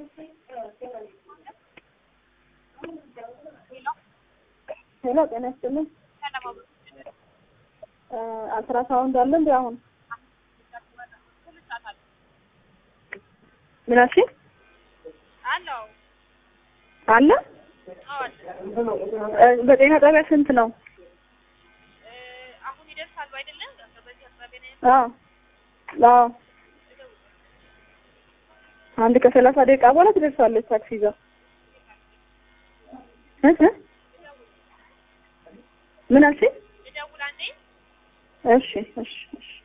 ሄሎ ጤና ይስጥልኝ። አልትራሳውንድ አለ እንዴ አሁን? ምን አልሽኝ? አለው አለ እ በጤና ጣቢያ ስንት ነው? አሁን ይደርሳሉ አይደለም? በዚህ አቅራቢያ ነው አዎ አዎ አንድ ከሰላሳ ደቂቃ በኋላ ትደርሳለች ታክሲ ይዛ እ እ ምን አልሽኝ? ልደውል አንዴ እሺ እሺ እሺ